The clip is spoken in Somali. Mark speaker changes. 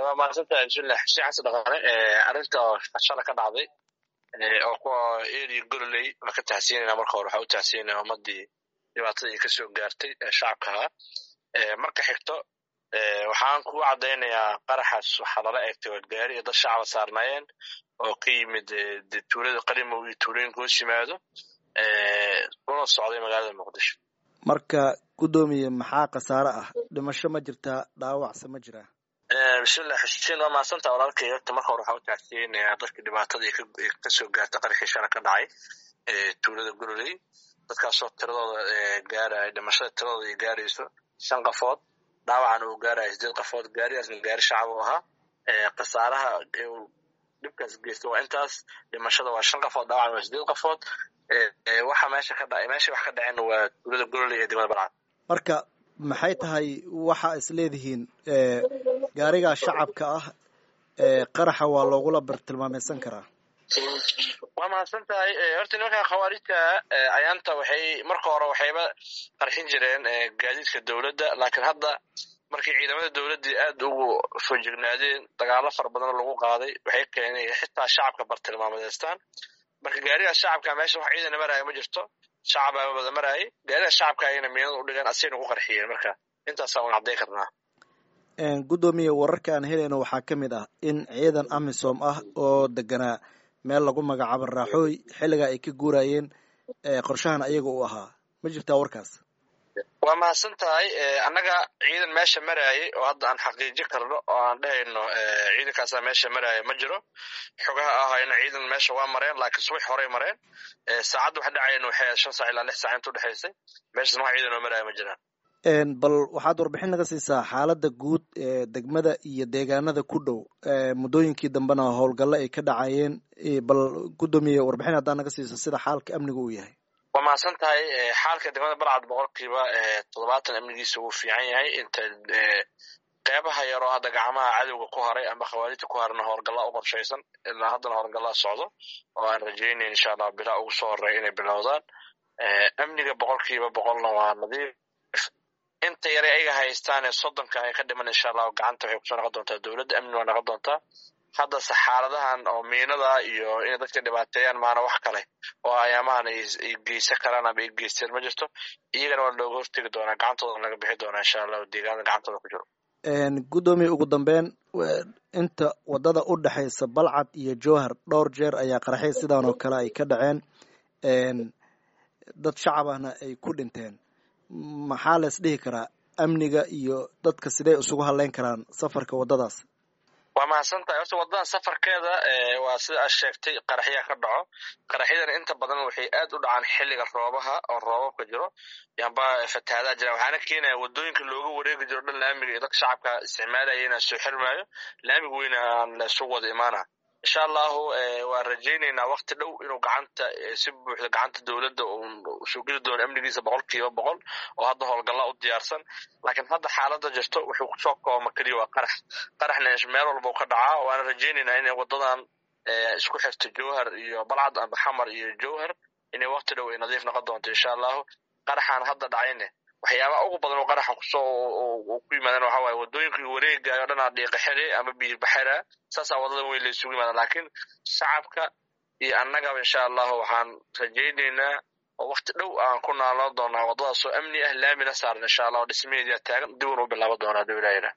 Speaker 1: waa mahadsantahay bismillah xuseen xasan dhaqaale arrinta shala ka dhacday oo kuwa eri gololey la ka tahsiinayna marka hore waxaa u tahsiinaya ummadii dhibaatadii ka soo gaartay ee shacabka ahaa marka xigto waxaan kugu caddaynayaa qaraxaas waxaa lala eegtay wadgaari iyo dad shacaba saarnaayeen oo ka yimid tuulada qalimow iyo tuulooyinka hoos yimaado una socday magaalada muqdisho
Speaker 2: marka guddoomiye maxaa khasaare ah dhimasho ma jirtaa dhaawacse ma jiraa
Speaker 1: bismillah xuseen waa mahadsantaa walaalkay horta marka hore waxaa u tacsiyeynayaa dadkii dhibaatada ka soo gaartay qarxii shala ka dhacay tuulada gololey dadkaasoo tiradooda gaaraya dhimashada tiradooda ay gaarayso shan qafood dhaawacana uu gaaraya sideed qafood gaarigaasna gaari shacab u ahaa khasaaraha dhibkaas geysta waa intaas dhimashada waa shan qafood dhaawacna waa sideed qafood waxa meesha ka dhacay meesha wax ka dhaceen waa tuulada gololey ee degmada balcad
Speaker 2: marka maxay tahay waxa is leedihiin gaarigaa shacabka ah qaraxa waa loogula bartilmaameysan karaa
Speaker 1: waa mahadsan tahay horta nimankan khawaarijta ayaanta waxay marka hore waxayba qarxin jireen gaadiidka dowladda laakiin hadda markii ciidamada dowladdii aad ugu foojignaadeen dagaalo fara badan lagu qaaday waxay keenay xitaa shacabka bartilmaamedeystaan marka gaarigaas shacabka meesha wax ciidana maraayo ma jirto shacabaa wada maraayay gaarigaas shacabka ayayna miinada u dhigeen asayna ku qarxiyeen marka intaasaa un cadday karnaa
Speaker 2: guddoomiye wararka aan helayno waxaa ka mid ah in ciidan amisom ah oo deganaa meel lagu magacaabo raaxooy xilligaa ay ka guurayeen qorshahan ayaga u ahaa ma jirtaa warkaas
Speaker 1: waa mahadsan tahay annaga ciidan meesha maraayay oo hadda aan xaqiijin karno oo aan dhehayno ciidankaasaa meesha maraaya ma jiro xogaha ahayna ciidan meesha waa mareen laakiin subax horey mareen saacadda wax dhacayan waxay shan saac ilaa lix saac inta udhexaysay meeshasna wax ciidan oo maraaya ma jiraan
Speaker 2: bal waxaad warbixin naga siisaa xaaladda guud ee degmada iyo deegaanada ku dhow muddooyinkii dambena howlgallo ay ka dhacayeen bal guddoomiye warbixin haddaa naga siiso sida xaalka amniga uu yahay
Speaker 1: waa mahadsan tahay xaalka degmada balcad boqolkiiba toddobaatan amnigiisa wuu fiican yahay inta qeybaha yaroo hadda gacmaha cadowga ku haray ama khawaarijta ku harana howlgallaa u qorshaysan ilaa haddana howlgallaa socdo oo aan rajaynayn insha allah bilaa ugu soo horeeya inay bilowdaan amniga boqolkiiba boqolna waa nadiif inta yare ayaga haystaan ee soddonka ay ka dhiman insha allah gacanta waxay kusoo noqon doontaa dowladda amni waa noqon doontaa haddase xaaladahan oo miinada iyo inay dadka dhibaateeyaan maana wax kale oo ayaamahan ay geysan karaan ama ay geysteen ma jirto iyagana waa looga hortegi doonaa gacantooda laga bixi doonaa insha allah deegaanada gacantooda ku jiro
Speaker 2: guddoomiye ugu dambeyn inta wadada u dhexaysa balcad iyo jowhar dhowr jeer ayaa qaraxay sidan oo kale ay ka dhaceen dad shacab ahna ay ku dhinteen maxaa la is dhihi karaa amniga iyo dadka sidee isugu hadleyn karaan safarka waddadaas
Speaker 1: waa mahadsan tahay horta waddadan safarkeeda waa sida aad sheegtay qaraxyaa ka dhaco qaraxyadana inta badan waxay aad u dhacaan xilliga roobaha oo roobabka jiro yamba fatahaadaha jira waxaana keenaya waddooyinka looga wareegi jiro dhan laamiga iyo dadka shacabka isticmaalaya inaan soo xirmaayo laamiga weyna aan la isugu wada imaana insha allahu waan rajaynaynaa wakti dhow inuu gacanta si buuxda gacanta dowladda soo geli doono amnigiisa boqol kiiba boqol oo hadda howlgalla u diyaarsan laakiin hadda xaaladda jirto wuxuu kusoo kooma keliya waa qarax qaraxna meel walba ka dhacaa waana rajaynaynaa inay waddadan isku xirto jowhar iyo balcad amba xamar iyo jowhar inay wakti dhow ay nadiif noqon doonto insha allahu qaraxaan hadda dhacayne waxyaabaha ugu badan oo qaraxa kusoo ku yimaadaan waxa waaye waddooyinka wareegaayo o dhan aa dhiiqa xire ama biyo baxira saasaa waddadan weyn la isugu yimaadaan laakiin shacabka iyo annagaba insha allahu waxaan rajaynaynaa oo wakti dhow aan ku naaloo doonaa waddadaas oo amni ah laamina saaran insha allah oo dhismaheedia taagan dib un u bilaabo doonaa dowlaayada